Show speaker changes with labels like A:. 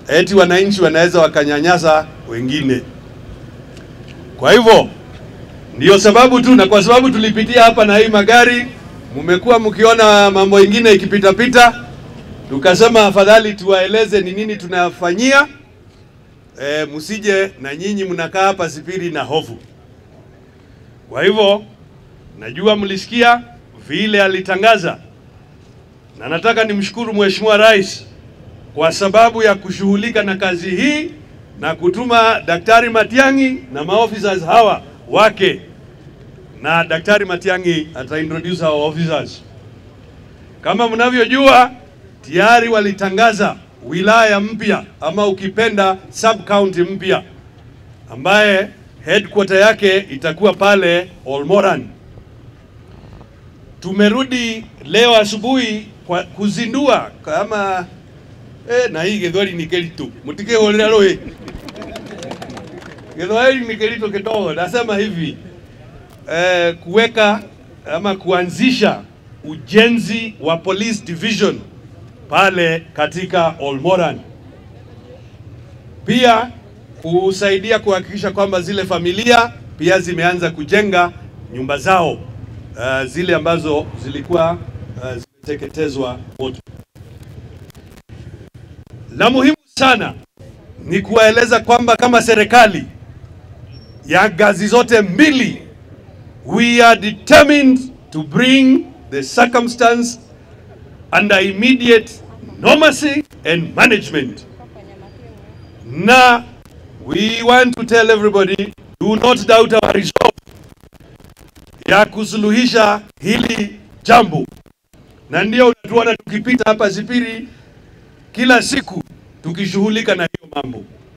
A: eti wananchi wanaweza wakanyanyasa wengine. Kwa hivyo ndiyo sababu tu, na kwa sababu tulipitia hapa na hii magari, mmekuwa mkiona mambo ingine ikipitapita, tukasema afadhali tuwaeleze ni nini tunafanyia. E, msije na nyinyi mnakaa hapa sipiri na hofu. Kwa hivyo najua mlisikia vile alitangaza, na nataka nimshukuru Mheshimiwa Rais kwa sababu ya kushughulika na kazi hii na kutuma Daktari Matiang'i na maofficers hawa wake, na Daktari Matiang'i ata introduce our officers. Kama mnavyojua tayari walitangaza wilaya mpya ama ukipenda sub county mpya ambaye headquarter yake itakuwa pale Olmoran. Tumerudi leo asubuhi kwa kuzindua kama eh, na hii githwari ni keritu mutike holera roe githwari ni keritu kidogo. Nasema hivi eh, kuweka ama kuanzisha ujenzi wa police division pale katika Olmoran, pia kusaidia kuhakikisha kwamba zile familia pia zimeanza kujenga nyumba zao uh, zile ambazo zilikuwa uh, zimeteketezwa moto. La muhimu sana ni kuwaeleza kwamba kama serikali ya ngazi zote mbili we are determined to bring the circumstance under immediate normalcy and management. Na we want to tell everybody do not doubt our resolve ya kusuluhisha hili jambo, na ndio unatuona tukipita hapa Zipiri kila siku tukishughulika na hiyo mambo.